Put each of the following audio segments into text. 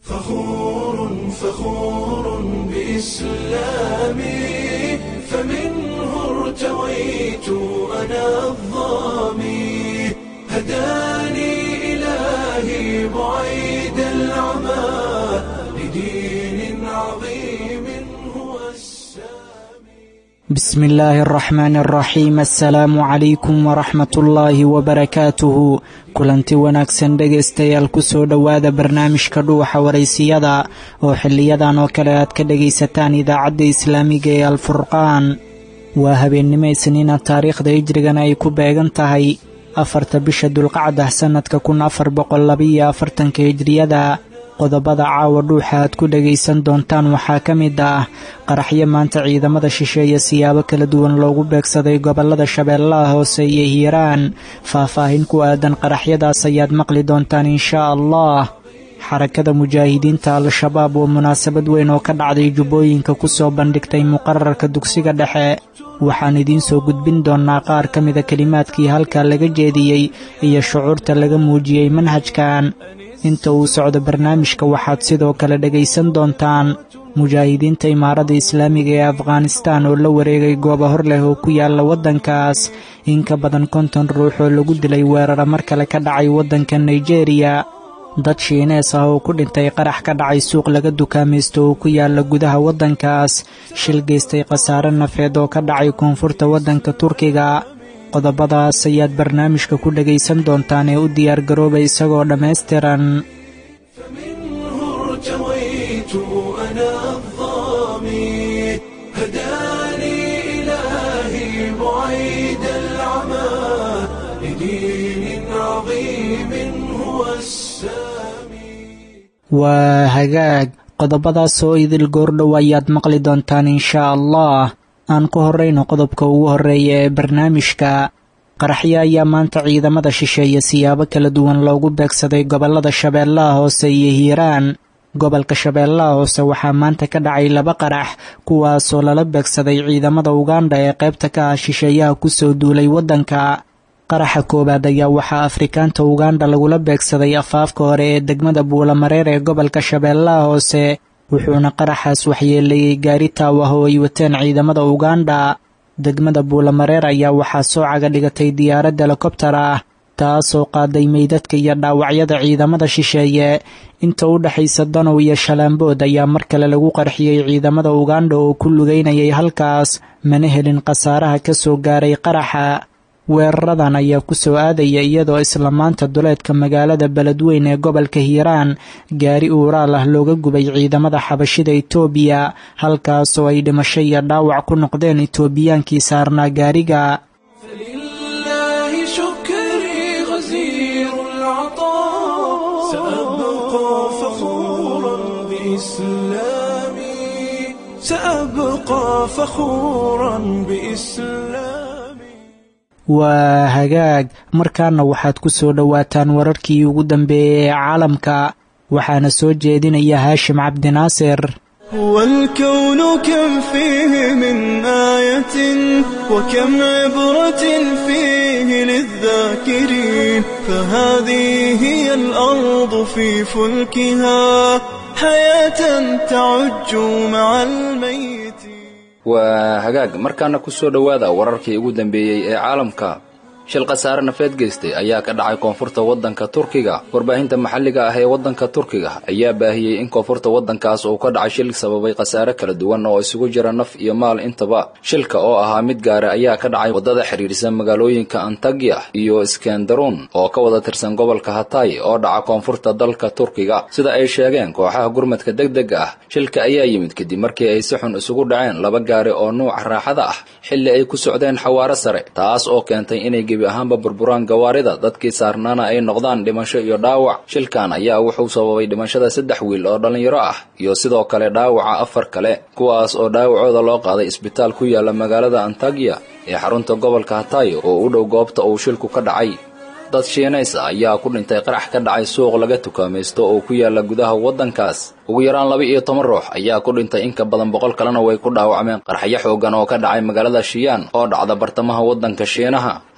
فخور فخور بإسلامي فمنه ارتويت أنا الظامي هداني إلهي بعيد العمى لدين عظيم هو السامي بسم الله الرحمن الرحيم assalaamu calaykum waraxmat ullaahi wabarakaatuhu kulanti wanaagsan dhegaystayaal kusoo dhowaada barnaamijka dhuuxa waraysiyada oo xiliyadan oo kale aad ka dhegaysataan idaacadda islaamiga ee alfurqaan waa habeennimo isniina taariikhda hijrigana ay ku beegan tahay afarta bisha dulqacdah sannadka kun afar boqol labaiyo afartanka hijriyada qodobada caawa dhuuxa aad ku dhegaysan doontaan waxaa ka mid ah qaraxyo maanta ciidamada shisheeye siyaabo kala duwan loogu beegsaday gobollada shabeellaha hoose iyo hiiraan faahfaahin ku aadan qaraxyadaas ayaad maqli doontaan inshaa allah xarakada mujaahidiinta al-shabaab oo munaasabad weyn oo ka dhacday jubbooyinka ku soo bandhigtay muqararka dugsiga dhexe waxaan idiin soo gudbin doonnaa qaar ka mida kelimaadkii halkaa laga jeediyey iyo shucuurta laga muujiyey manhajkan inta uu socdo barnaamijka waxaad sidoo kale dhegaysan doontaan mujaahidiinta imaarada islaamiga ee afghanistaan oo la wareegay goobo hor leh oo ku yaala waddankaas in ka badan konton ruux oo lagu dilay weerara mar kale ka dhacay waddanka nigeriya dad shiinees ah oo ku dhintay qarax ka dhacay suuq laga dukaamaysto oo ku yaala gudaha waddankaas shil geystay khasaare nafeed oo ka dhacay koonfurta waddanka turkiga qodobadaas ayaad barnaamijka ku dhegaysan doontaan ee u diyaargarooba isagoo dhammaystiran فمنه ارتويت أنا الظامي هداني إلهي بعيد العمى لدين عظيم هو السامي waa hagaag qodobadaas oo idil goordhow ayaad maqli doontaan inshaa allah aan ku horrayno qodobka ugu horreeya ee barnaamijka qaraxyo ayaa maanta ciidamada shisheeye siyaabo kala duwan loogu beegsaday gobollada shabeellaha hoose iyo hiiraan gobolka shabeellaha hoose waxaa maanta ka dhacay laba qarax kuwaasoo lala beegsaday ciidamada ugandha ee qaybta ka ah shisheeyaha kusoo duulay waddanka qaraxa koowaad ayaa waxaa afrikaanta ugandha lagula beegsaday afaafka hore ee degmada buulamareer ee gobolka shabeellaha hoose wuxuuna qaraxaas waxyeeleeyey gaari taawah oo ay wateen ciidamada ugandha degmada buulamareer ayaa waxaa soo caga dhigatay diyaarad helikobtar ah taasoo qaaday meydadka iyo dhaawacyada ciidamada shisheeye inta u dhexaysa danow iyo shalaambood ayaa mar kale lagu qarxiyey ciidamada ugandha oo ku lugaynayay halkaas mana helin khasaaraha ka soo gaaray qaraxa weeraradan ayaa ku soo aadaya iyadoo isla maanta duleedka magaalada beledweyn ee gobolka hiiraan gaari uuraal ah looga gubay ciidamada xabashida itoobiya halkaasoo ay dhimasho iyo dhaawac ku noqdeen itoobiyaankii saarnaa gaariga فلله شكري غزير العطاء سأبقى فخورا بإسلامي سأبقى فخورا بإسلامي waa hagaag markaana waxaad ku soo dhowaataan wararkii ugu dambeeyey ee caalamka waxaana soo jeedinaya haashim cabdinaasir هو الكون كم فيه من آية وكم عبرة فيه للذاكرين فهذه هي الأرض في فلكها حياة تعج مع الميت waa hagaag markaana ku soo dhowaada wararkii ugu dambeeyey ee caalamka shil khasaare nafeed geystay ayaa ka dhacay koonfurta waddanka turkiga warbaahinta maxalliga ah ee waddanka turkiga ayaa baahiyey in koonfurta waddankaas uu ka dhacay shil sababay khasaare kala duwan oo isugu jira naf iyo maal intaba shilka oo ahaa mid gaara ayaa ka dhacay waddada xidhiidhsan magaalooyinka antagya iyo iskendaruun oo ka wada tirsan gobolka hatay oo dhaca koonfurta dalka turkiga sida ay sheegeen kooxaha gurmadka degdega ah shilka ayaa yimid kadib markii ay si xun isugu dhaceen laba gaari oo nuuca raaxada ah xilli ay ku socdeen xawaaro sare taas oo keentay inay gebi ahaanba burburaan gawaarida dadkii saarnaana ay noqdaan dhimasho iyo dhaawac shilkan ayaa wuxuu sababay dhimashada saddex wiil oo dhallinyaro ah iyo sidoo kale dhaawaca afar kale kuwaas oo dhaawacooda loo qaaday isbitaal ku yaala magaalada antagya ee xarunta gobolka hatay oo u dhow goobta uu shilku ka dhacay dad shiinays ah ayaa ku dhintay qarax ka dhacay suuq laga tukaamaysto oo ku yaala gudaha waddankaas ugu yaraan laba iyo toban ruux ayaa ku dhintay in ka badan boqol kalena way ku dhaawacmeen qaraxyo xoogan oo ka dhacay magaalada shiyaan oo dhacda bartamaha waddanka shiinaha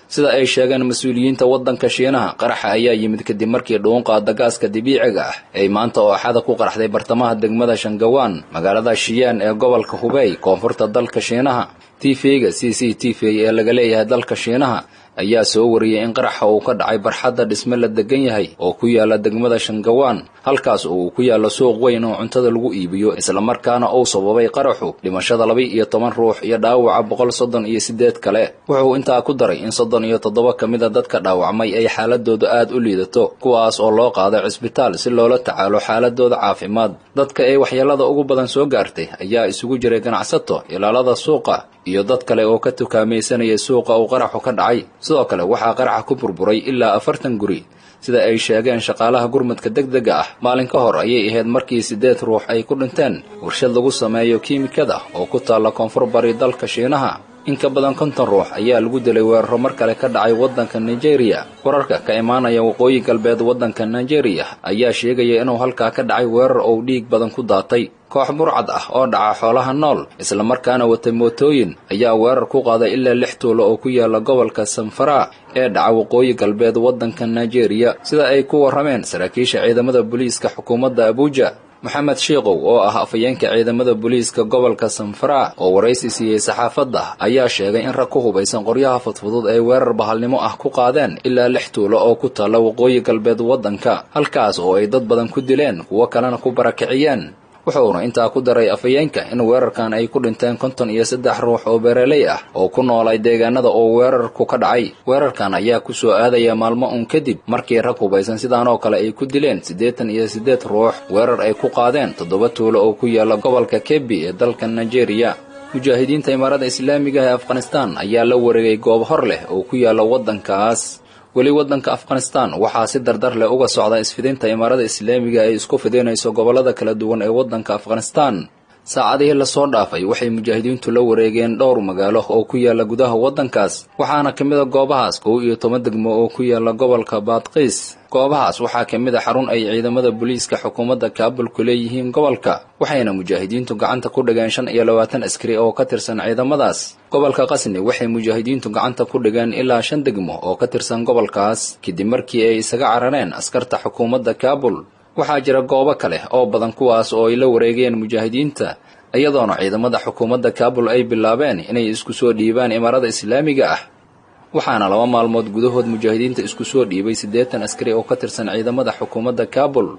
sida ay sheegeen mas-uuliyiinta waddanka shiinaha qaraxa ayaa yimid kadib markii dhuunqaada gaaska dabiiciga ah ay maanta oo axada ku qaraxday bartamaha degmada shangawaan magaalada shiyaan ee gobolka hubey koonfurta dalka shiinaha tvga c c t v ee laga leeyahay dalka shiinaha ayaa soo wariyey in qaraxa uu ka dhacay barxadda dhisme la degan yahay oo ku yaala degmada shangawaan halkaas oo uu ku yaallo suuq weyn oo cuntada lagu iibiyo islamarkaana uu sababay qaraxu dhimashada laba iyo toban ruux iyo dhaawaca boqol soddon iyo siddeed kale wuxuu intaa ku daray in soddon iyo toddoba ka mida dadka dhaawacmay ay xaaladooda aad u liidato kuwaas oo loo qaaday cisbitaal si loola tacaalo xaaladooda caafimaad dadka ay waxyeelada ugu badan soo gaartay ayaa isugu jiray ganacsato ilaalada suuqa iyo dad kale oo ka tukaamaysanaya suuqa uu qaraxu ka dhacay sidoo kale waxaa qaraxa ku burburay ilaa afartan guri sida ay sheegeen shaqaalaha gurmadka deg dega ah maalin ka hor ayay ahayd markii siddeed ruux ay ku dhinteen warshad lagu sameeyo kiimikada oo ku taalla koonfur bari dalka shiinaha in ka badan konton ruux ayaa lagu dilay weeraro mar kale ka dhacay waddanka nigeria wararka ka imaanaya waqooyi galbeed waddanka nigeria ayaa sheegaya inuu halkaa ka dhacay weerar ou dhiig badan ku daatay koox burcad ah oo dhaca xoolaha nool islamarkaana wata mootooyin ayaa weerar ku qaaday ilaa lix tuulo oo ku yaala gobolka sanfara ee dhaca waqooyi galbeed waddanka nigeria sida ay ku warrameen saraakiisha ciidamada booliiska xukuumadda abuuja moxamed shiikow oo ah afayeenka ciidamada booliiska gobolka sanfara oo waraysi siiyey saxaafadda ayaa sheegay in rag ku hubaysan qoryaha fudfudud ay weerar bahalnimo ah ku qaadeen ilaa lix tuulo oo ku taalla waqooyi galbeed waddanka halkaas oo ay dad badan ku dileen kuwo kalena ku barakiciyeen wuxuuna intaa ku daray afayeenka in weerarkan ay ku dhinteen konton iyo saddex ruux oo beeraley ah oo ku noolay deegaanada oo weerarku ka dhacay weerarkan ayaa ku soo aadaya maalmo un kadib markii rag hubaysan sidaan oo kale ay ku dileen siddeetan iyo siddeed ruux weerar ay ku qaadeen toddoba tuulo oo ku yaalla gobolka kebi ee dalka nigeria mujaahidiinta imaarada islaamiga ee afghanistan ayaa la wareegay goob hor leh oo ku yaalla waddankaas weli waddanka afghanistan waxaa si dardar leh uga socda isfidinta imaarada islaamiga ay isku fidinayso gobollada kala duwan ee waddanka afghanistan saacadihii lasoo dhaafay waxay mujaahidiintu la wareegeen dhowr magaalo oo ku yaalla gudaha waddankaas waxaana ka mid a goobahaas kow iyo toban degmo oo ku yaalla gobolka baadqiis goobahaas waxaa ka mid a xarun ay ciidamada booliiska xukuumadda kaabul ku leeyihiin gobolka waxayna mujaahidiintu gacanta ku dhigeen shan iyo labaatan askari oo ka tirsan ciidamadaas gobolka qasni waxay mujaahidiintu gacanta ku dhigeen ilaa shan degmo oo ka tirsan gobolkaas kadib markii ay isaga carareen askarta xukuumadda kaabul waxaa jira goobo kale oo badan kuwaas oo ay la wareegeen mujaahidiinta iyadoona ciidamada xukuumadda kaabul ay bilaabeen inay isku soo dhiibaan imaarada islaamiga ah waxaana laba maalmood gudahood mujaahidiinta isku soo dhiibay siddeetan askari oo ka tirsan ciidamada xukuumadda kaabul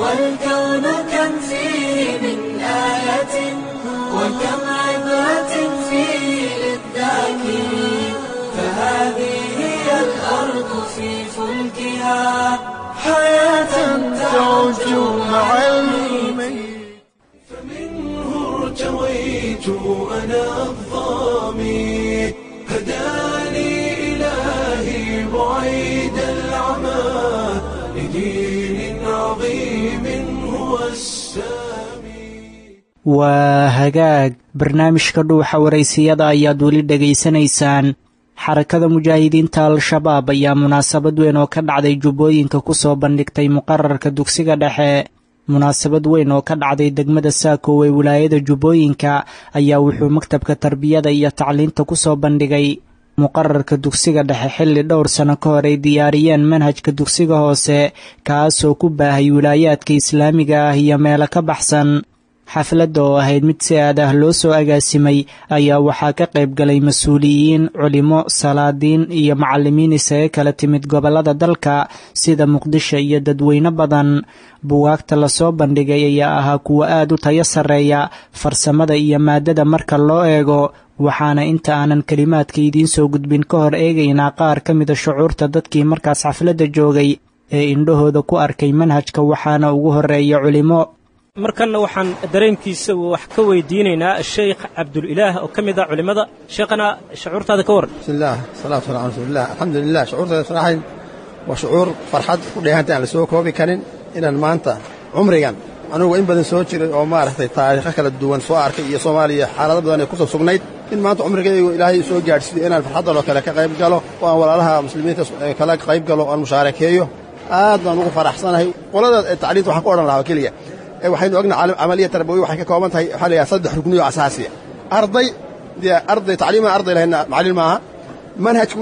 والكون كم فيه من آية وكم عبرة فيه للذاكرين فهذه هي الأرض في فلكها حياة تعج مع الميت فمنه ارتويت أنا الظامي هداني إلهي بعيد العمى لدين عظيم هو السامي waa hagaag barnaamijka dhuuxa waraysiyada ayaad weli dhegaysanaysaan xarakada mujaahidiinta al-shabaab ayaa munaasabad weyn oo ka dhacday jubbooyinka ku soo bandhigtay muqararka dugsiga dhexe munaasabad weyn oo ka dhacday degmada saako ee wilaayada jubbooyinka ayaa wuxuu maktabka tarbiyada iyo tacliinta ku soo bandhigay muqararka dugsiga dhexe xilli dhowr sano ka hor ay diyaariyeen manhajka dugsiga hoose kaasoo ku baahay wilaayaadka islaamiga ah iyo meelo ka baxsan xafladda oo ahayd mid si aad ah loo soo agaasimay ayaa waxaa ka qayb galay mas-uuliyiin culimo salaadiin iyo macallimiin isaga kala timid gobollada dalka sida muqdisho iyo dadweyne badan buwaagta lasoo bandhigay ayaa ahaa kuwo aad u tayo sarreeya farsamada iyo maadada marka loo eego waxaana inta aanan kelimaadka idiin soo gudbin ka hor eegaynaa qaar ka mida shucuurta dadkii markaas xafladda joogay ee indhahooda ku arkay manhajka waxaana ugu horreeya culimo markanna waxaan dareenkiisa wax ka weydiinaynaa sheikh cabdulilaah oo ka mid ah culimmada sheekhana shucuurtaada ka waran bismillaah salaatu wasalaam ala rasuulilah alxamdulilah shucuurtayda saraxayn waa shucuur farxad ku dheehantay aan la soo koobi karin inaan maanta cumrigan anugu in badan soo jiray oo maaragtay taariikho kala duwan soo arkay iyo soomaaliya xaalado badan ay ku soo sugnayd in maanta cumrigaygu ilaahay soo gaadhsiiyo inaan farxaddan oo kale ka qayb galo oo aan walaalaha muslimiinta kala qayb galo o aan mushaarakeeyo aad baan ugu faraxsanahay qolada tacliinta waxaan ku odhan lahaa keliya waxaynu ogna camaliya tarbawi waxay ka kooban tahay waxaa la yidhaha saddex rugniyo asaasiya arday dee arday tacliimaan arday lahayna macallin maaha manhajkuna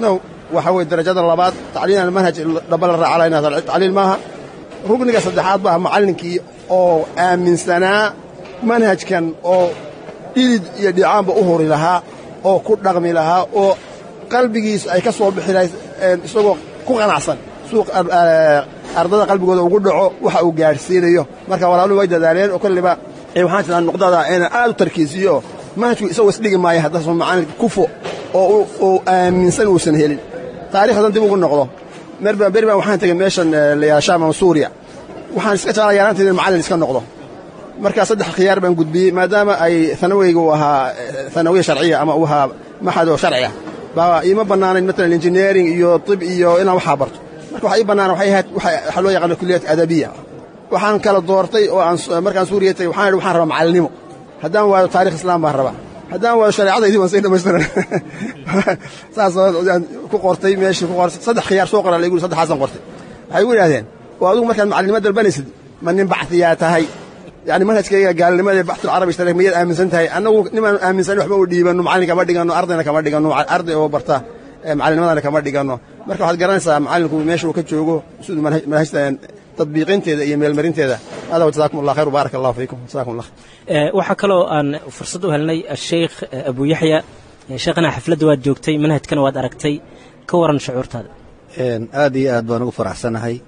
waxa weye darajada labaad tacliin almanhaj dhaba la raacalaynaa tacliil maaha rugniga saddexaad baa macallinkii oo aaminsanaa manhajkan oo dhidid iyo dhicaanba u huri lahaa oo ku dhaqmi lahaa oo qalbigiisu ay ka soo bixi lahay isagoo ku qanacsan suuq ardada qalbigooda ugu dhaco waxa uu gaadhsiinayo marka walaaluhu way dadaaleen oo kolliba waxaan jiraa nuqdada inaan aad u tarkiisiyo manhajku isagoo isdhigi maayo haddaasu macallin kufo oo uu aaminsan uusan helin taarikhdan dib ugu noqdo merbaan beri baan waxaan tegey meeshan layaa shaam ama suuriya waxaan iska jeclaa yaaraanteeda in macallin iska noqdo markaa saddex khiyaar baan gudbiyey maadaama ay anaweyga uu ahaa anawiya sharciya ama uu ahaa maxad oo sharciya baa iima bannaanayn maalan engineering iyo tib iyo inaan waxaa barto marka waxa ii bannaan waxay ahayd waxaa loo yaqaana kulliyat adabiya waxaan kala doortay oo aan markaan suuriya tegey waxaan idhi waxaan rabaa macallinimo haddaan waayo taarikh islaam baan rabaa haddaan waayo shareecadaydii waan sii dhamaystiran saas ku qortay meeshii ku qortay saddex khiyaar soo qoraa laygu saddexaasan qortay waxay igu yidhahdeen oo adigu markaad macallinimo dalbanaysid ma nin baxdiyaa tahay yani manhajkayga gaalnimada baxtul carabi ishtarak miyaad aaminsan tahay annagu nimaan aaminsan waxba u dhiibanno macallin kama dhiganno ardayna kama dhiganno arday oo barta macallinimadana kama dhiganno marka waxaad garanaysaa macallinku meesha uu ka joogo siduu manhajta tadbiiqinteeda iyo meelmarinteeda hada jazakum allah khayr baarak allahu fiikum jazakum allah waxaa kaloo aan fursad u helnay asheykh abu yaxya sheekhana xafladda waad joogtay manhajkana waad aragtay ka waran shucuurtaada aad iyo aad baan ugu faraxsanahay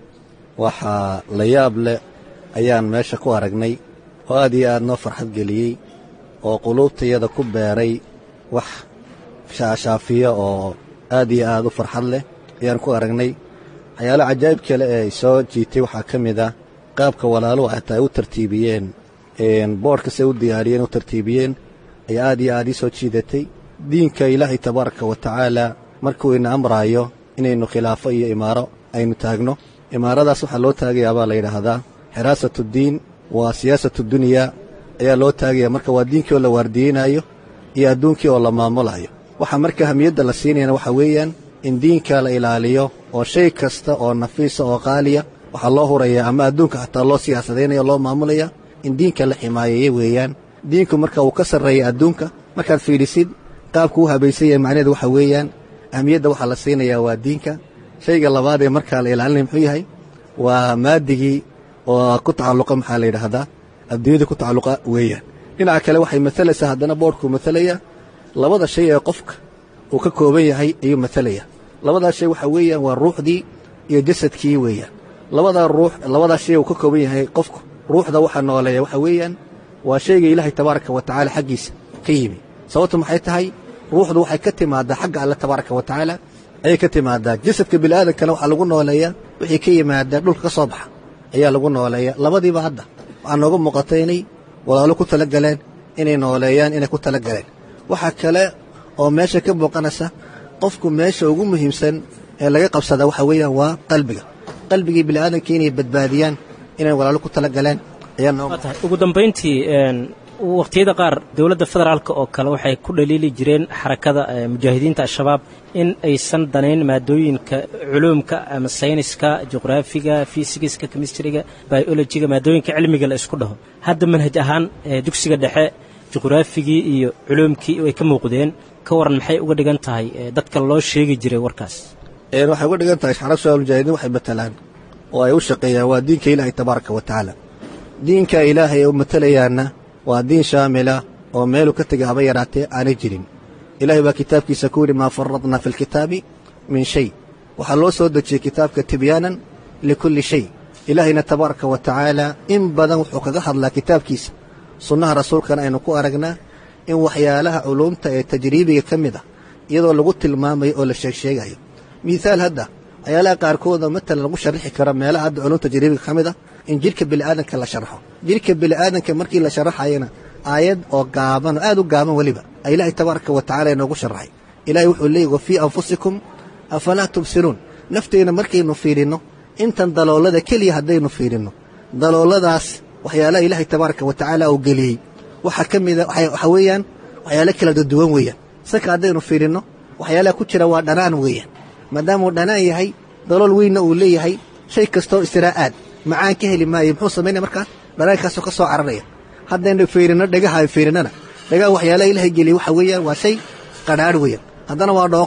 waxaa la yaab leh ayaan meesha ku aragnay oo aad iyo aad noo farxad geliyey oo quluubtayada ku beeray wax shaashaafiya oo aad iyo aad u farxad leh ayaan ku aragnay waxyaalo cajaa'ib kale ee soo jiitay waxaa ka mid ah qaabka walaaluhu xataa ay u tartiibiyeen boodhkasay u diyaariyeen u tartiibiyeen ayaa aad iyo aad ii soo jiidatay diinka ilaahay tabaaraka wa tacaala markuu ina amraayo inaynu khilaafo iyo imaaro aynu taagno imaaradaas waxaa loo taagayaa baa la yidhaahdaa xiraasatuddiin waa siyaasatu dunyaa ayaa loo taagaya marka waa diinkii oo la waardiyeynaayo iyo adduunkii oo la maamulayo waxaa marka hamiyadda la siinayana waxaa weeyaan in diinka la ilaaliyo oo shay kasta oo nafiisa oo qaaliya waxaa loo hurayaa ama adduunka xataa loo siyaasadaynayo loo maamulaya in diinka la ximaayeeya weeyaan diinku marka uu ka sarreeya adduunka markaad fiidhisid qaabku u habaysan yahay macnaheedu waxaa weeyaan ahmiyadda waxaa la siinayaa waa diinka shayga labaad ee markaa la ilaalinaya muxuu yahay waa maadigii oo ku tacalluqa maxaa la yidhaahdaa adduunyada ku tacalluqa weeyaan dhinaca kale waxay maalaysaa haddana boodhkuu matalaya labada shay ee qofka uu ka kooban yahay ayuu matalaya labadaas shay waxaa weeyaan waa ruuxdii iyo jasadkii weeyaan labadaa ruux labadaas shay uu ka kooban yahay qofku ruuxda waxaa nooleeya waxaa weeyaan waa shayga ilaahay tabaaraka wa tacaala xaggiisa ka yimi sababtu maxay tahay ruuxdu waxay ka timaadaa xagga alle tabaaraka wa tacaala ayay ka timaadaa jasadka bini'aadankana waxaa lagu nooleeyaa wixii ka yimaada dhulka ka soo baxa ayaa lagu nooleeya labadiiba hadda waxaa nooga muuqata inay walaalo ku tala galeen inay nooleeyaan inay ku tala galeen waxaa kale oo meesha ka muuqanaysa qofku meesha ugu muhiimsan ee laga qabsadaa waxaa weeyaan waa qalbiga qalbigii bini'aadamkii inay badbaadiyaan inay walaalo ku tala galeen ayaa noo ugu dambayntii waqtiyada qaar dowladda federaalk oo kale waxay ku dhaliili jireen xarakada mujaahidiinta al-shabaab in aysan danayn maadooyinka culuumka ama sayniska juqraafiga fisigiska kemistriga biolojiga maadooyinka cilmiga la isku dhaho hadda manhaj ahaan dugsiga dhexe juqraafigii iyo culuumkii ay ka muuqdeen ka waran maxay uga dhigan tahay dadka loo sheegi jiray warkaas waxay uga dhigan tahay xarab shabaab mujaahidiin waxay matalaan oo ay u shaqeeyaan waa diinka ilaahay tabaaraka wa tacaala diinka ilaahay ee u matalayaanna waa diin shaamila oo meelu ka tegay haba yaraatee aanay jirin ilaahay baa kitaabkiisa ku yidhi maa faradnaa fi lkitaabi min shay waxaa loo soo dejiyey kitaabka tibyaanan likulli shay ilaahayna tabaaraka wa tacaala in badan wuxuu kaga hadlaa kitaabkiisa sunnaha rasuulkana aynu ku aragnaa in waxyaalaha culuumta ee tajriibiga ka mid ah iyadoo lagu tilmaamayo oo la sheegsheegayo miihaal hadda waxyaalaha qaarkooda matalan lagu sharixi karo meelaha hadda culumta tajriibiga ka mid ah in jidhka bini'aadanka la sharaxo jidhka bini'aadanka markii la sharaxayana aayad oo gaaban oo aad u gaaban weliba a ilaahay tabaaraka wa tacala inoogu sharaxay ilahay wuxuu leeyay wa fii anfusikum afalaa tubsiruun nafteenna markaynu fiidhinno intan daloolada keliya haddaynu fiidhinno dalooladaas waxyaalaha ilaahay tabaaraka wa tacaala uu geliyey waxaa ka mida waxaa weeyaan waxyaalo kala duwan weeyaan saka haddaynu fiidhinno waxyaalaha ku jira waa dhanaan weeyaan maadaamuu dhanaan yahay dalool weynna uu leeyahay shay kastoo isiraa aad macaan ka heli maayo muxuu samaynaya markaas dhanaankaasoo ka soo cararaya haddaynu fiirinno dhegaha ay fiirinnana dhegaha waxyaalaha ilaahay geliyey waxa weeyaan waa shay qadhaadh weeyaan haddana waa dhooqo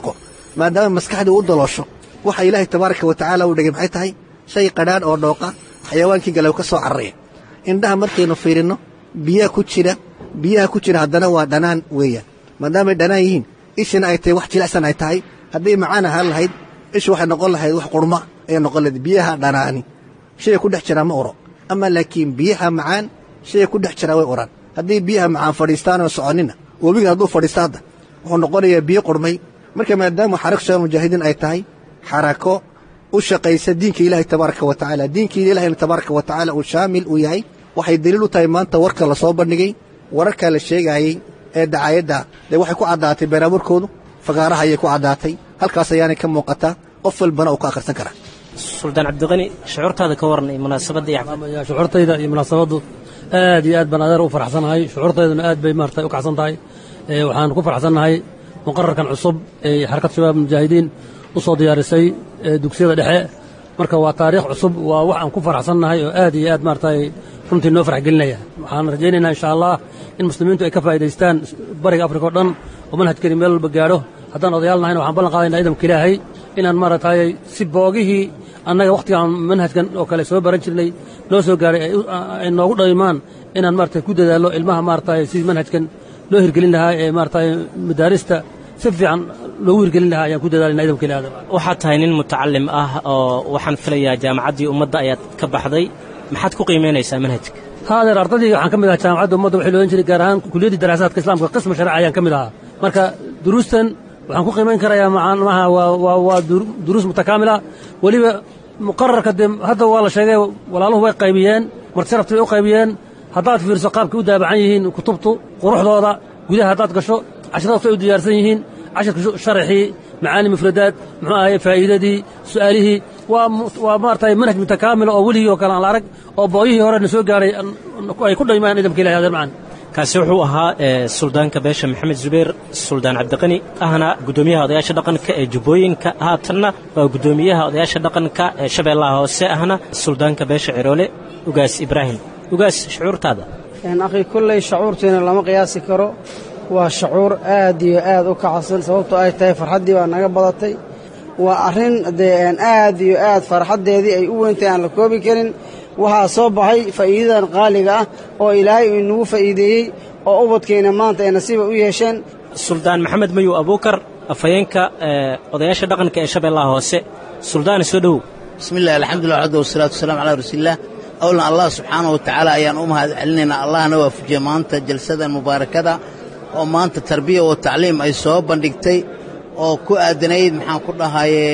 maadaama maskaxdii u daloosho waxa ilaahay tabaaraka wa tacaala uu dhigay maxay tahay shay qadhaadh oo dhooqa xayawaankii gale ka soo cararaya indhaha markaynu fiirinno biyaha ku jira biyaha ku jira haddana waa dhanaan weeyaan maadaamay dhanaan yihiin ishina ay tahay wax jilicsan ay tahay hadday macaan ahaan lahayd ishu waxay noqon lahayd wax qurma ayay noqon lahayd biyaha dhanaani shayga ku dhex jiraa ma uro ama laakiin biyaha macaan shayga ku dhex jiraa way uraan haddii biyaha macaan fadhiistaanoo soconina webiga hadduu fadhiista hadda wuxuu noqonayaa biyo qurmay marka maadaama xarako shabaab mujaahidiin ay tahay xarako u shaqaysa diinka ilaahay tabaaraka wa tacaala diinkii ilaahayna tabaaraka wa tacaala uu shaamil uu yahay waxay daliil u tahay maanta warka la soo bandhigay wararkaa la sheegaayey ee dacaayadda dee waxay ku caddaatay beenaaburkoodu fagaaraha ayay ku caddaatay halkaas ayaanay ka muuqataa qof walbana uu ka akhrisan karaa suldaan cabdiqani shucuurtaada ka waran munaasabadda iyo shucuurtayda iyo munaasabaddu aad iyo aad baan adeer u faraxsanahay shucuurtayduna aad bay maarata u kacsan tahay waxaan ku faraxsannahay muqararkan cusub ee xarakad shabaab mujaahidiin u soo diyaarisay dugsiyada dhexe marka waa taariikh cusub waa wax aan ku faraxsannahay oo aad iyo aad maarata runtii noo farx gelinaya waxaan rajaynaynaa insha allah in muslimiintu ay ka faa'idaystaan bariga afrika oo dhan oo manhajkani meel walba gaadho haddaan odayaal nahayna waxaan ballan qaadaynaa ciidamka ilaahay inaan maaragtay si boogihii annaga wakhtigaan manhajkan oo kale soo baran jirnay noo soo gaadhay ay noogu dhaymaan inaan maaragtay ku dadaallo ilmaha maaragtay sidii manhajkan loo hirgelin lahaa ee maaragtay madaarista si fiican loogu hirgelin lahaa ayaan ku dadaalayna ciidamka ilaahay waxaad tahay nin mutacalim ah oo waxaan filayaa jaamacaddii ummadda ayaad ka baxday maxaad ku qiimaynaysaa manhajka haadeer ardaydii waxaan ka mid ahaa jaamacadda ummadda waxay loohan jiray gaar ahaan kuliyaddii daraasaadka islaamka qisma sharci ayaan ka mid ahaa marka duruustan waxaan ku qiimayn karayaa macnaha waa waa duruus mutakaamila weliba muqararka dee hadda waa la sheegay walaaluhu way qaybiyeen martisharafti bay u qaybiyeen haddaad fiirso qaabkay u daabacan yihiin kutubtu quruxdooda gudaha haddaad gasho cashiradaas way u diyaarsan yihiin cashirka sharaxii macaani mufradaad muxuu ahaye faa'iidadii su'aalihii waa waa maaragtay manhaj mutakaamila oo weligii oo kale aan la arag oo booyihii hore na soo gaadhay ay ku dhaymayaan ciidamka ilahi adeer macaan kaasi wuxuu ahaa suldaanka beesha maxamed zubayr suldaan cabdiqani ahna guddoomiyaha odayaasha dhaqanka ee jubbooyinka haatanna waa guddoomiyaha odayaasha dhaqanka ee shabeellaha hoose ahna suldaanka beesha ciroole ugaas ibraahim ugaas shucuurtaada akhi kolley shucuurtiina lama qiyaasi karo waa shucuur aad iyo aad u kacsan sababtoo ay tahay farxaddii baa naga badatay waa arrin dee aad iyo aad farxaddeedii ay u weyntahay aan la koobi karin waxaa soo baxay faa'iidadan qaaliga ah oo ilaahay uu inagu faa'iideeyey oo ubadkeenna maanta ay nasiiba u yeesheen suldaan maxamed mayu abuukar afhayeenka odayaasha dhaqanka ee shabeellaha hoose suldaani soo dhowow bismi illah alxamdulillah waxda wasalaatu wasalaam calaa rasuuliillah awlan allah subxaana wa tacaala ayaan u mahad celinaynaa allahna waafujiya maanta jalsadan mubaarakada oo maanta tarbiya oo tacliim ay soo bandhigtay oo ku aadanayd maxaan ku dhahaye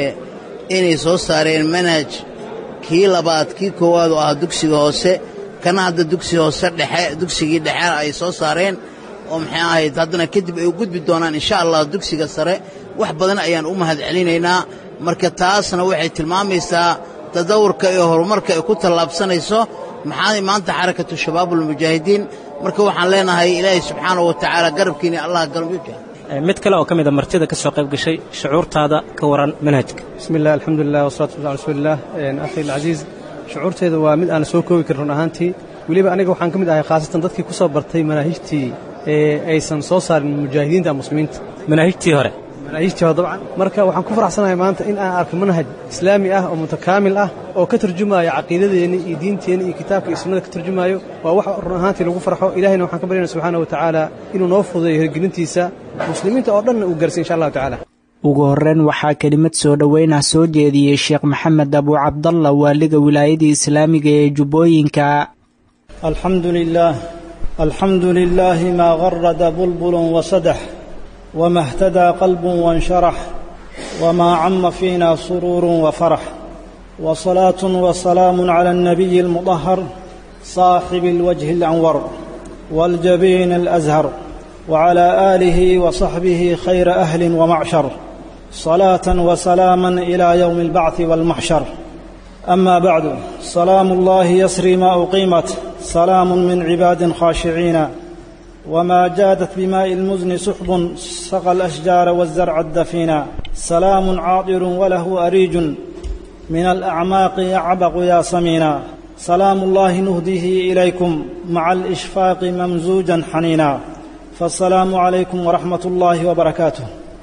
inay soo saareen manhaj kii labaad kii koowaad oo ah dugsiga hoose kana hadda dugsiga hoose dhexe dugsigii dhexe ay soo saareen oo maxay ahayd haddana kadib ay u gudbi doonaan insha allah dugsiga sare wax badan ayaan u mahad celinaynaa marka taasna waxay tilmaamaysaa tadawurka iyo horumarka ay ku tallaabsanayso maxaa maanta xarakatu shabaabulmujaahidiin marka waxaan leenahay ilaahay subxaanahu wa tacaala garabkiina allah galmujah mid kale oo ka mida martida ka soo qayb gashay shucuurtaada ka waran manhajka bismi illah alxamdulilah wasalatu waslam ala rasuulilah akhi alcasiiz shucuurteeda waa mid aan soo koobi karin run ahaantii weliba aniga waxaan ka mid ahay khaasatan dadkii ku soo bartay manaahijtii ee aysan soo saarin mujaahidiinta muslimiinta manaahijtii hore manaahijtii hore dabcan marka waxaan ku faraxsanahay maanta in aan arko manhaj islaami ah oo mutakaamil ah oo ka tarjumaayo caqiidadeenni iyo diinteenni iyo kitaabka iyo sunnada ka tarjumaayo waa wax run ahaantii lagu farxo ilahayna waxaan ka baryana subxaana wa tacaala inuu noo fududeeyo hirgelintiisa muslimiinta oo dhanna uu gaarsiy insha allahu tacaala ugu horreyn waxaa kelimad soo dhoweynah soo jeediyey sheekh maxamed abu cabdalla waaliga wilaayadii islaamiga ee jubbooyinka alxamdu lilaah alxamdu lilaahi maa garada bulbulun wasadax wma اhtadaa qalbu wansharax wmaa cama fiina suruuru wafarax wصalaaة وسalaam عlى الnabiyi اlmuطahar صaaxibi اlwajhi اlanwar wاljabiin اlأzhar وعlى آlihi وصaxbihi khayra أhli وmacshar صalaaة وسalaama إlى ywم الbacث wاlmaxshar أma bacdu salaamu اllahi yasri ma uqiimat salaam min cibaadi khاashiciina وما جادت بماء المزن سحب سقى الأشجار والزرع الدفينا سلام عاطر وله أريج من الأعماق يعبق يا سمينا سلام الله نهديه إليكم مع الإشفاق ممزوجا حنينا فالسلام عليكم ورحمة الله وبركاته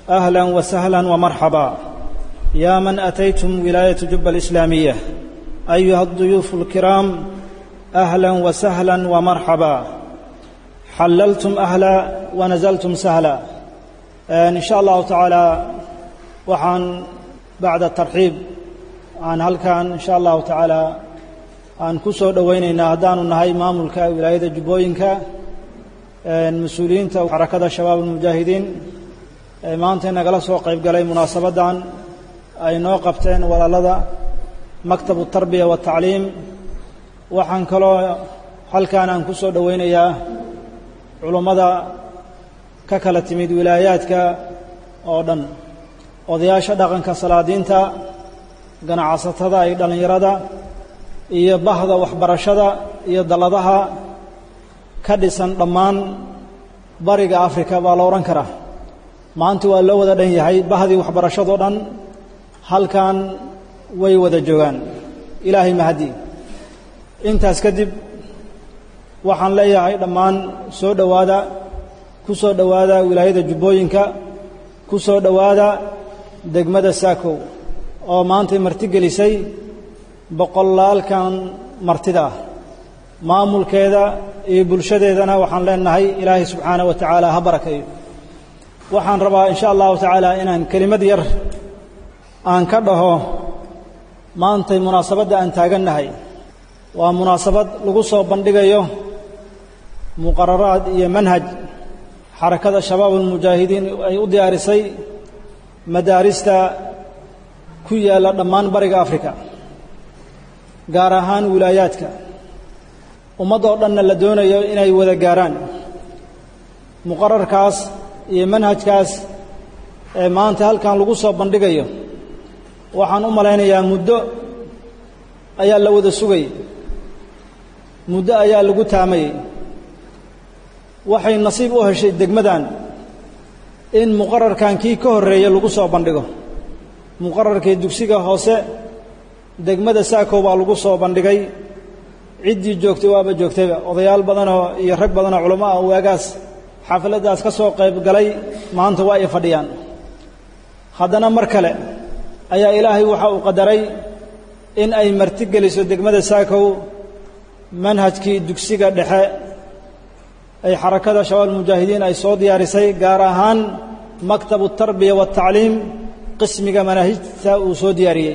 أهلا وسهلا ومرحبا يا من أتيتم ولاية جبة الإسلامية أيها الضيوف الكرام أهلا وسهلا ومرحبا حللتم أهلا ونزلتم سهلا إن شاء الله تعالى وحان بعد الترحيب عن هل كان إن شاء الله تعالى aan ku soo dhowaynaynaa haddaanu nahay maamulka wilaayada jubbooyinka mas-uuliyiinta xarakada shabaab almujaahidiin ee maanta nagala soo qayb galay munaasabaddan ay noo qabteen walaalada maktabu tarbiya waatacliim waxaan kaloo halkan aan ku soo dhowaynayaa culummada ka kala timid wilaayaadka oo dhan odayaasha dhaqanka salaadiinta ganacsatada iyo dhallinyarada iyo bahda waxbarashada iyo dalladaha ka dhisan dhammaan bariga afrika baa la odhan karaa maanta waa loo wada dhan yahay bahdii waxbarashadoo dhan halkan way wada joogaan ilaahay mahadii intaas kadib waxaan leeyahay dhammaan soo dhowaada ku soo dhowaada wilaayada jubbooyinka ku soo dhowaada degmada saakow oo maantay martigelisay boqolaalkan martida ah maamulkeeda iyo bulshadeedana waxaan leenahay ilaahay subxaanah wa tacaala ha barakeeyo waxaan rabaa in sha allahu tacaala inaan kelimad yar aan ka dhaho maantay munaasabadda aan taagannahay waa munaasabad lagu soo bandhigayo muqararaad iyo manhaj xarakada shabaab almujaahidiin ay u diyaarisay madaarista ku yaalla dhammaan bariga afrika gaar ahaan wilaayaadka ummaddoo dhanna la doonayo inay wada gaaraan muqararkaas iyo manhajkaas ee maanta halkan lagu soo bandhigayo waxaan u malaynayaa muddo ayaa la wada sugayay muddo ayaa lagu taamayey waxay nasiib u heshay degmadan in muqararkan kii ka horreeya lagu soo bandhigo muqararkii dugsiga hoose degmada saakow baa lagu soo bandhigay ciddii joogtay waaba joogtayba odayaal badanoo iyo rag badanoo culamo ah waagaas xafladdaas ka soo qayb galay maanta waa ay fadhiyaan haddana mar kale ayaa ilaahay waxa uu qadaray in ay martigeliso degmada saakow manhajkii dugsiga dhexe ay xarakada shabaab almujaahidiin ay soo diyaarisay gaar ahaan maktabu tarbiya waatacliim qismiga manaahijta uu soo diyaariyey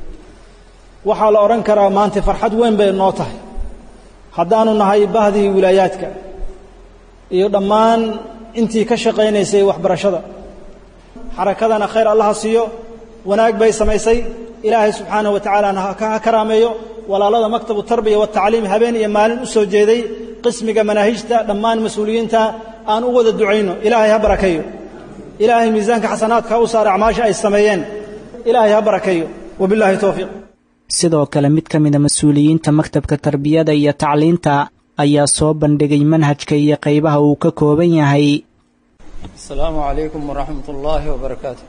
waxaa la odhan karaa maanta farxad weyn bay noo tahay haddaanu nahay bahdii wilaayaadka iyo dhammaan intii ka shaqaynaysay waxbarashada xarakadana khayr allaha siiyo wanaag bay samaysay ilaahay subxaanahu wa tacaalana ha karaameeyo walaalada maktabu tarbiya waatacliim habeen iyo maalin u soo jeeday qismiga manaahijta dhammaan mas-uuliyiinta aan u wada ducayno ilaahay ha barakeeyo ilaahay miisaanka xasanaadka ha u saar acmaasha ay sameeyeen ilaahay ha barakeeyo wabillahi towfiiq sidoo kale mid ka mida mas-uuliyiinta maktabka tarbiyada iyo tacliinta ayaa soo bandhigay manhajka iyo qaybaha uu ka kooban yahay asalaamu calaykum waraxmat ullaahi wabarakaatu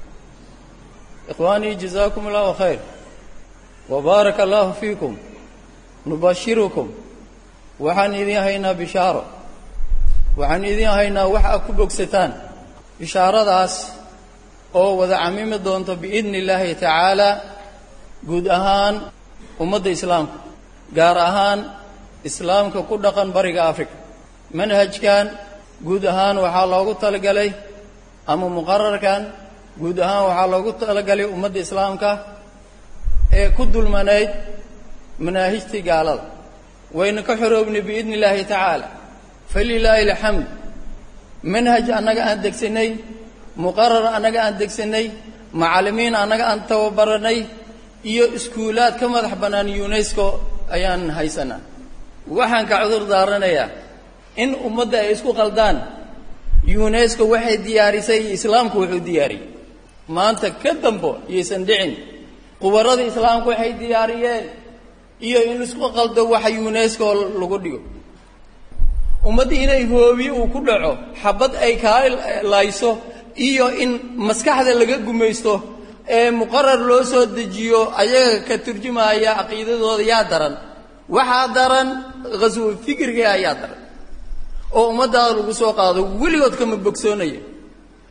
ikhwaanii jazaakum allahu khayr wbaaraka allahu fiikum nubashirukum waxaan idin haynaa bishaaro waxaan idin haynaa wax aad ku bogsataan bishaaradaas oo wada camimi doonto biidni illaahi tacaala guud ahaan ummadda islaamka gaar ahaan islaamka ku dhaqan bariga africa manhajkan guud ahaan waxaa loogu talagalay ama muqararkan guud ahaan waxaa loogu talagalay ummadda islaamka ee ku dulmanayd manaahijtii gaalada wayna ka xoroobnay biidni illaahi tacaala falilaahi alxamd manhaj annaga aan degsanay muqarar annaga aan degsanay macallimiin annaga aan tababaranay iyo iskuulaad ka madax bannaan unesco ayaan haysanaa waxaan ka cudur daaranayaa in ummadda ay isku qaldaan unesco waxay diyaarisay islaamku wuxuu diyaariyey maanta ka dambo iyaysan dhicin qubarada islaamku waxay diyaariyeen iyo in isku qaldo waxa unesco lagu dhigo ummadda inay hoobiye uu ku dhaco xabad ay kaa layso iyo in maskaxda laga gumaysto ee muqarar loo soo dejiyo ayaga ka turjumaya caqiidadooda yaa daran waxaa daran khaswo fikriga ayaa daran oo ummaddaada lagu soo qaado weligood kama bogsoonaya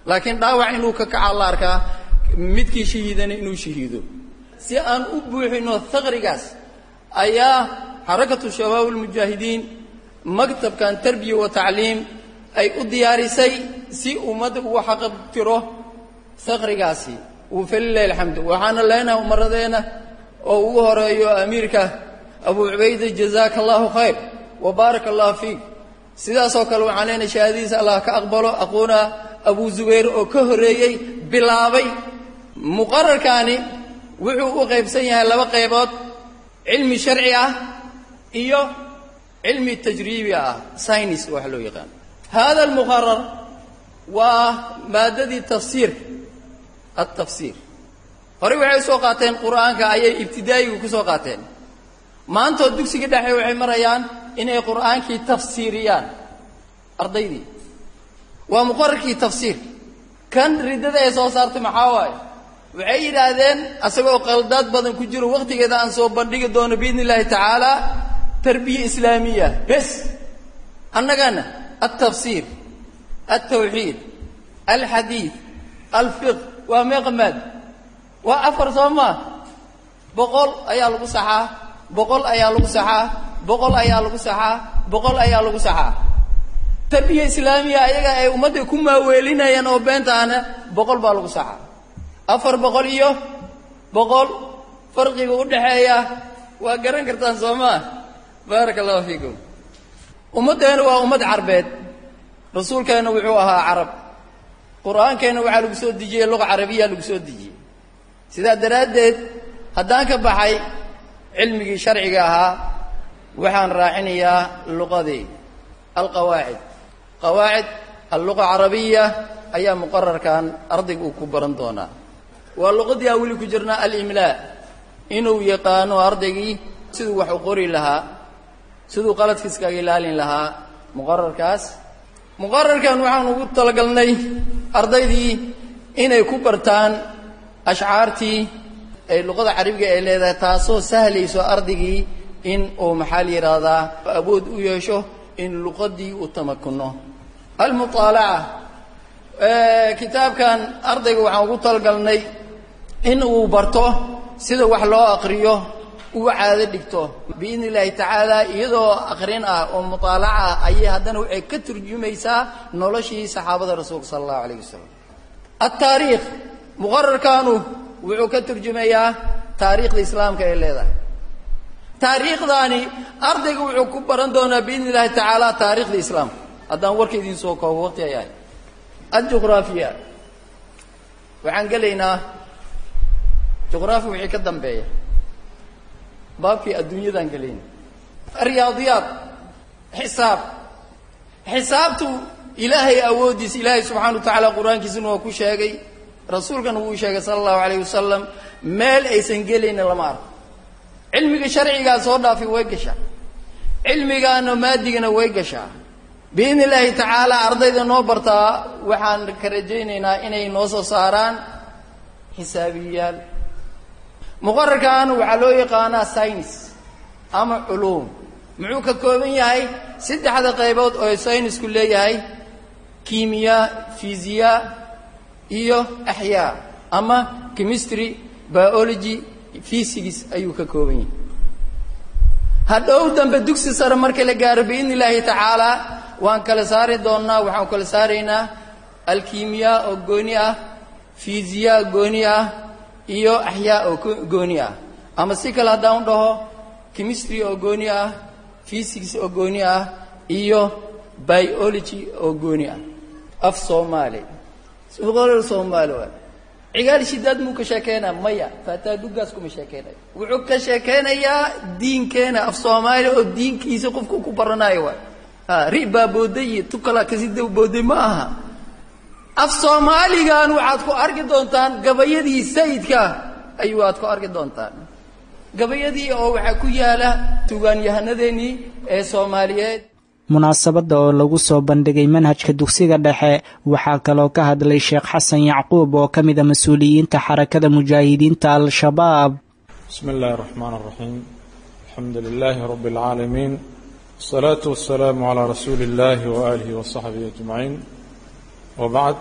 laakiin dhaawac inuu ka kacaa la arkaa midkii shahiidana inuu shahiido si aan u buuxino haqrigaas ayaa xarakatu shabaab almujaahidiin maktabkan tarbiya wa tacliim ay u diyaarisay si ummadda uu xaqabtiro haqrigaasi uu falilahi alxamdu waxaana leenahay umaradeenna oo ugu horeeyo amiirka abu cubayda jazaaka allahu khayr wa baaraka allahu fiik sidaasoo kale waxaan leenahay shahaadadiisa allah ka aqbalo aquuna abu zubayr oo ka horreeyey bilaabay muqararkaani wuxuu u qaybsan yahay laba qaybood cilmi sharci ah iyo cilmi tajriibi ah synis wax loo yaqaan hada almuqarar waa maadadii tafsiirka altafsiir horey waxay soo qaateen qur'aanka ayay ibtidaa'igu ku soo qaateen maantoo dugsiga dhexe waxay marayaan inay qur'aankii tafsiiriyaan ardaydii waa muqararkii tafsiirka kan riddada ee soo saartay maxaa waaye waxay yidhaahdeen asagoo qaldaad badan ku jiro wakhtigeeda aan soo bandhigi doono biidni illaahi tacaala tarbiya islaamiya bes annagana altafsiir altawxiid alxadiid alfiq waa meeqamaad waa afar soo maa boqol ayaa lagu saxaa boqol ayaa lagu saxaa boqol ayaa lagu saxaa boqol ayaa lagu saxaa tarbiya islaamiya ayaga ay ummadda ku maaweelinayaan oo beentaana boqol baa lagu saxaa afar boqol iyo boqol farqiga u dhaxeeya waa garan kartaan soo maa baaraka allahu fiikum ummaddeena waa ummad carbeed rasuulkeenna wuxuu ahaa carab qur'aankeenna waxaa lagu soo dejiyey luqa carabiya lagu soo dejiyey sidaa daraaddeed haddaan ka baxay cilmigii sharciga ahaa waxaan raacinayaa luqadii alqawaacid qawaacid alluqa carabiya ayaa muqararkan ardayga uu ku baran doonaa waa luqadii aan weli ku jirnaa alimlaa inuu yaqaano ardaygii siduu wax u qori lahaa siduu qaladkiiskaga ilaalin lahaa muqararkaas muqararkan waxaan ugu talagalnay ardaydii inay ku bartaan ashcaartii ay luqada carabiga ay leedahay taasoo sahlayso ardaygii in uu maxaa la yidhaahdaa awood u yeesho in luqadii uu tamakuno almuaalaca kitaabkan ardayga waxaan ugu talagalnay in uu barto sida wax loo aqriyo uu caado dhigto biidni illaahi tacaala iyadoo aqrin ah oo muaalaca ah ayay haddana waxay ka turjumaysaa noloshii saxaabada rasuulka sala allahu alayh wasalam altaariikh muqararkaanu wuxuu ka turjumayaa taariikhda islaamka ay leedahay taariikhdaani ardayga wuxuu ku baran doonaa biidni illaahi tacaala taariikhda islaamka haddaan warka idiin soo koobo waqti ay ahay aljuqraafiya waxaan gelaynaa juqraafi wixii ka dambeeya baabkii adduunyadaan gelayna riyaadiyaad xisaab xisaabtu ilaahay awooddiisa ilaahay subxana wa tacaala qur-aankiisuna waa ku sheegay rasuulkana wuu sheegay sala allahu alayh wasalam meel aysan gelayna lama arko cilmiga sharcigaa soo dhaafi way gashaa cilmigaana maadigana way gashaa biidni illaahi tacaala ardayda noo bartaa waxaan ka rajaynaynaa inay noo soo saaraan xisaabiyaal muqararkan waxaa loo yaqaanaa synis ama culuum muxuu ka kooban yahay saddexda qaybood oo synisku leeyahay kimiya fisiya iyo axyaa ama chemistry biology physics ayuu ka kooban yahay hadhow dambe dugsi sare marka la gaaro biidni illaahi tacaala waan kala saari doonnaa waxaan kala saaraynaa alkimiya oo gooni ah fisiya gooni ah iyo axyaa oo gooni ah ama si kale haddaan u dhaho chemistry oo gooni ah physics oo gooni ah iyo biology oo gooni ah af soomaali suqolol soomaali waay cigaal shidaad muu ka sheekeynaa maya faataadugaas kuma sheekeynayo wuxuu ka sheekeynayaa diinkeena af soomaali oo diinkiisa qofku ku baranayo waay ri baa booday iyo tukala kasida booday ma aha af soomaaligan waxaad ku arki doontaan gabayadii sayidka ayuu aad ku arki doontaan gabayadii oo waxaa ku yaala sugaanyahanadeenii ee soomaaliyeed munaasabadda oo lagu soo bandhigay manhajka dugsiga dhexe waxaa kaloo ka hadlay sheekh xasan yacquub oo ka mida mas-uuliyiinta xarakada mujaahidiinta al-shabaab bismi illaahi araxmaan araxiim alxamdu lilaahi rabbi alcaalamiin wasalaatu wasalaamu calaa rasuuli illaahi waaalihi wasaxbihi ajmaciin wabacd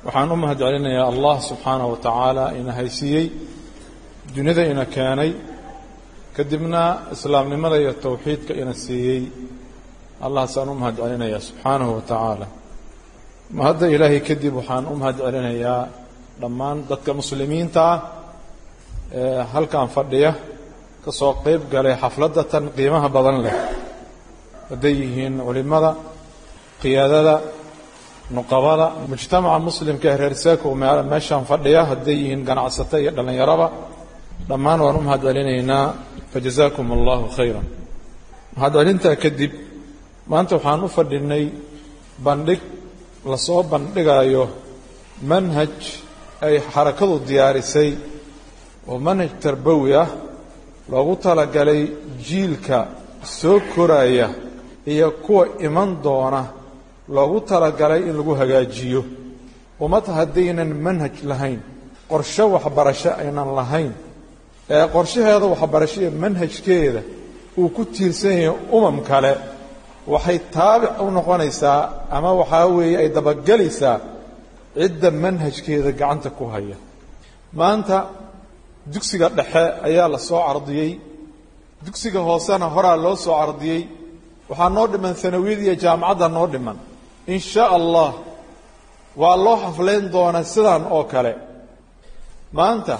waxaan u mahad celinayaa allah subxaanahu wa tacaala ina haysiiyey dunida ina keenay kadibna islaamnimada iyo towxiidka ina siiyey allahasaan u mahad celinayaa subxaanahu wa tacaala mahadda ilaahay kadib waxaan u mahad celinayaa dhammaan dadka muslimiinta ah ee halkan fadhiya ka soo qayb galay xafladda tan qiimaha badan leh hadday yihiin culimmada qiyaadada nuqabada mujtamaca muslimka ee reer seeko meeshaan fadhiya hadday yihiin ganacsato iyo dhallinyaraba dhammaan waan u mahad celinaynaa fajazaakum allahu khayran mahad celintaa kadib maanta waxaan u fadhinay bandhig lasoo bandhigayo manhaj ay xarakadu diyaarisay oo manhaj tarbawi ah loogu talagalay jiilka soo koraya iyo kuwa iman doona loogu talagalay in lagu hagaajiyo ummad haddaynan manhaj lahayn qorshe waxbarasho aynan lahayn ee qorshaheeda waxbarasho iyo manhajkeeda uu ku tiirsan yahay umam kale waxay taabic u noqonaysaa ama waxaa weeye ay dabagelaysaa cidda manhajkeeda gacanta ku haya maanta dugsiga dhexe ayaa la soo cardiyey dugsiga hoosena horaa loo soo cardiyey waxaa noo dhiman sanawiyada iyo jaamacadda noo dhiman in shaa allah waa loo xaflayn doonaa sidan oo kale maanta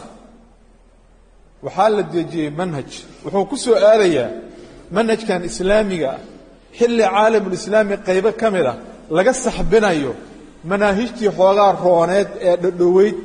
waxaa la dejiyey manhaj wuxuu ku soo aadayaa manhajkan islaamiga ah xilli caalamulislaami qaybo ka mid ah laga saxbinayo manaahijtii xoogaa rooneed ee dhadhoweyd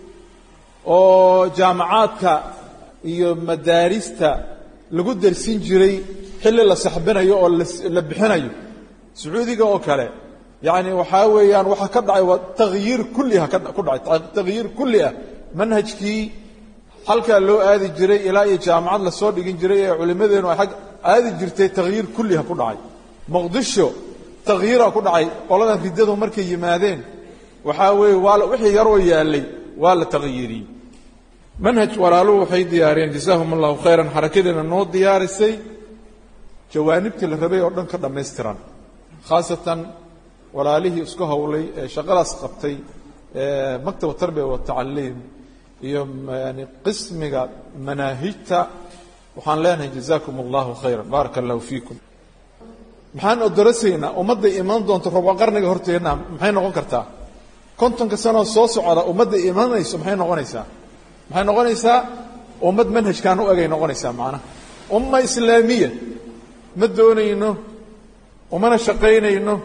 oo jaamacaadka iyo madaarista lagu darsin jiray xilli la saxbinayo oo la bixinayo sacuudiga oo kale yacni waxaa weeyaan waxaa ka dhacay waa takhyiir kulliha ku dhacay takhyiir kulli ah manhajkii halkaa loo aadi jiray ilaa iyo jaamacad lasoo dhigin jiray ee culimmadeenu ay ag aadi jirtay takhyiir kulliha ku dhacay muqdisho takhyiira ku dhacay qoladan riddadu markay yimaadeen waxaa weeye waa wixii yaroo yaallay waa la takhyiiriyey manhaj walaaluhu waxay diyaariyeen jazaahum allahu khayran xarakadeena noo diyaarisay jawaanibtii la rabay oo dhan ka dhammaystiran khaasatan walaalihii isku howlay ee shaqadaas qabtay maktab tarbiya watacaliim iyo yani qismiga manaahijta waxaan leenahay jazaakum allahu khayran baaraka allahu fiikum maxaan odorasaynaa ummadday imaan doonto robo qarniga horteenna maxay noqon kartaa kontonka sanoo soo socda ummadday imanayso maxay noqonaysaa maxay noqonaysaa ummad manhajkaan u egay noqonaysaa macnaha umma islaamiya ma doonayno umana shaqaynayno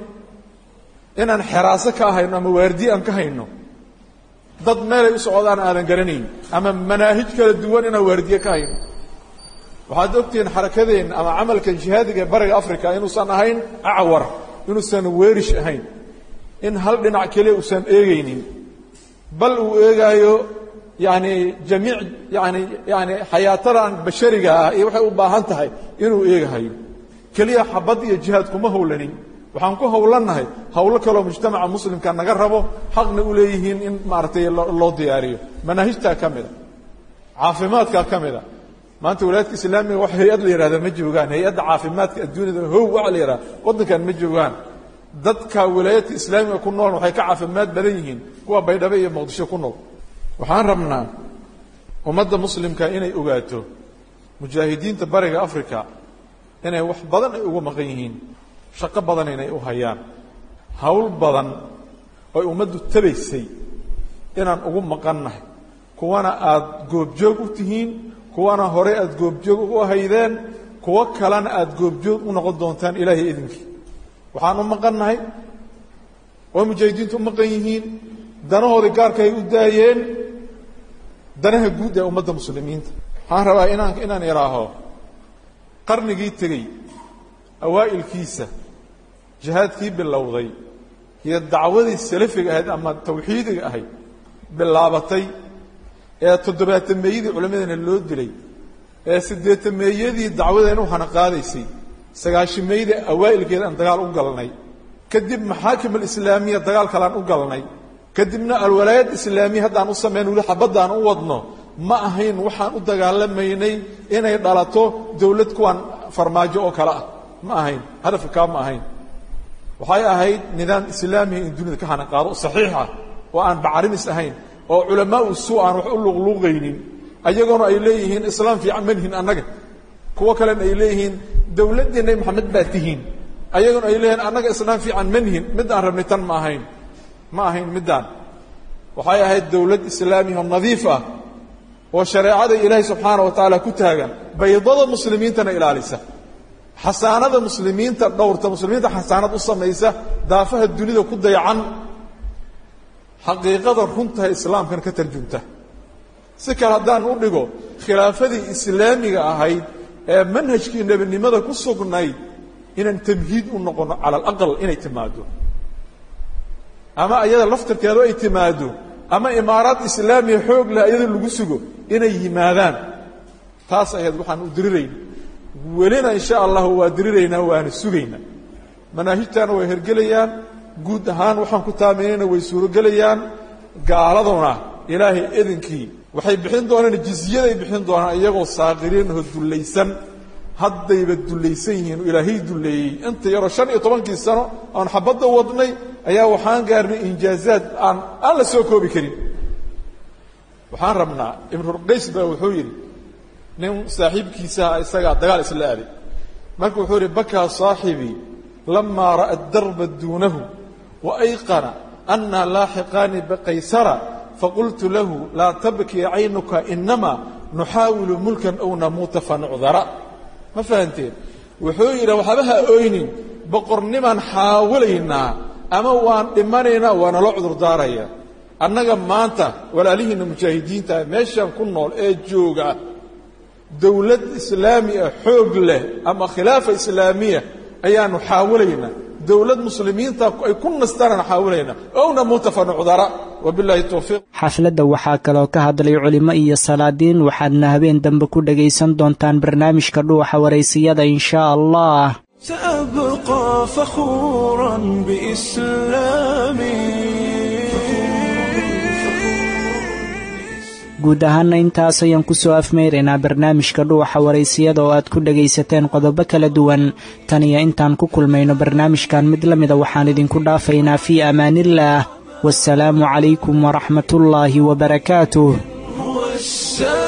inaan xeraaso ka hayno ama waardiye aan ka hayno dad meelay u socdaan aadan garanayn ama manaahij kala duwan inaan waardiye ka hayno waxaad ogtihiin xarakadeenna ama camalkan jihaadiga ee bariga africa inuusan ahayn acwar inuusan weerish ahayn in hal dhinac keliya uusan eegaynin bal uu eegaayo yani jamiic yani yani xayaatadan bashariga ah iyo waxay u baahan tahay inuu eegahayo keliya xabad iyo jihaad kuma howlanin waxaan ku howlannahay howlo kaloo mujtamaca muslimka naga rabo xaqna u leeyihiin in maaragtay loo diyaariyo manaahijtaa ka mida caafimaadkaa ka mida maanta walaadka islaamiga wax hay-ad la yihahda ma joogaan hay-adda caafimaadka adduunyada how waxa la yihahda waddankan ma joogaan dadka wilaayadka islaamiga ku nool waxay ka caafimaad badan yihiin kuwa baydhabo iyo muqdisho ku nool waxaan rabnaa ummadda muslimka inay ogaato mujaahidiinta bariga africa inay wax badan ay ugu maqan yihiin shaqo badan inay u hayaan hawl badan oy ummaddu tabaysay inaan ugu maqannahay kuwana aad goobjoog u tihiin kuwana hore aad goobjoog ugu haydeen kuwo kalena aad goobjoog u noqon doontaan ilaahay idinkii waxaan u maqannahay oo mujaahidiintu u maqan yihiin danahoodii gaarka ay u daayeen danaha guud ee ummadda muslimiinta waxaan rabaa inaan inaan idhaaho qarnigii tegey awaa'ilkiisa jihaadkii bilowday iyo dacwadii salafiga ahayd ama tawxiidiga ahayd bilaabatay ee toddobaatameeyadii culammadeena loo dilay ee siddeetameeyadii dacwadeena u hana qaadaysay sagaashimeeyadii awaa'ilkeeda aan dagaal u galnay kadib maxaakim alislaamiya dagaal kalaan u galnay kadibna alwalaayad islaamiya haddaan u samayn weli xabaddaan u wadno ma ahayn waxaan u dagaalamaynay inay dhalato dawlad kuwan farmaajo oo kale ah ma ahayn hadafka kaa ma ahayn waxay ahayd nidaam islaamiya in dunida ka hana qaado saxiix ah oo aan bacarimis ahayn oo culamaa u suu aan wax u luqluuqaynin ayagoona ay leeyihiin islaam fiican manihin annaga kuwo kalena ay leeyihiin dowladdii nebi maxamed baa tihiin ayagoona ay leeyihiin annaga islaam fiican manihin mid aan rabnay tan ma ahayn ma ahayn middaan waxay ahayd dowlad islaamiya oo nadiif ah oo shareecada ilaahay subxaana wa tacaala ku taagan baydada muslimiintana ilaalisa xasaanada muslimiinta dhowrta muslimiinta xasaanad u samaysa daafaha dunida ku dayacan xaqiiqada runtaha islaamkan ka tarjunta si kale haddaan u dhigo khilaafadii islaamiga ahayd ee manhajkii nebinimada ku sugnayd inaan tamhiid u noqono cala alaqal inay timaado ama iyada laftirkeedu ay timaado ama imaaraad islaamiya xoog leh iyada lagu sugo inay yimaadaan taas ayaad waxaan u dirirayna welina insha allahu waa diriraynaa waana sugaynaa manaahijtaana way hergelayaan guud ahaan waxaan ku taaminayna way suurogelayaan gaaladuna ilaahay idinkii waxay bixin doonaan jizyaday bixin doonaan iyagoo saaqiriin oo dullaysan haddayba dullaysan yihiin ilaahay dulleeyey inta yaroo shan iyo tobankii sano aan xabadda wadnay ayaa waxaan gaarnay injaazaad aan aan la soo koobi karin waxaan rabnaa ibnurqays baa wuxuu yidhi nin saaxiibkiisaha isagaa dagaal isla aaday marka wuxuu yidhi bakaa saaxibii lamaa ra'a darba duunahu wa ayqana anna laaxiqaani bikaysara faqultu lahu laa tabkii caynuka inamaa nuxaawilu mulkan ow namuuta fanucdara ma fahanteen wuxuu yidhi waxba ha oynin boqornimaan xaawilaynaa ama waan dhimanaynaa waana loo cudurdaaraya annaga maanta walaalihiinna mujaahidiinta meeshaan ku nool ee jooga dowlad islaami ah xoog leh ama khilaafa islaamiya ayaanu xaawilaynaa dowlad muslimiinta ay ku nastaanaan xaawilaynaa owna muuta fanucdara wabilaahi towfiiq xafladda waxaa kaloo ka hadlay culimo iyo salaadiin waxaadna habeen dambe ku dhagaysan doontaan barnaamijka dhuuxa waraysiyada inshaa allah سأبقى فخورا بإسلامي guud ahaana intaas ayaan ku soo afmeyraynaa barnaamijka dhuuxa waraysiyada oo aad ku dhagaysateen qodobo kala duwan tan iyo intaan ku kulmayno barnaamijkan mid la mida waxaan idinku dhaafaynaa fii amaaniillaah waasalaamu calaykum waraxmatullaahi wabarakaatuh السلام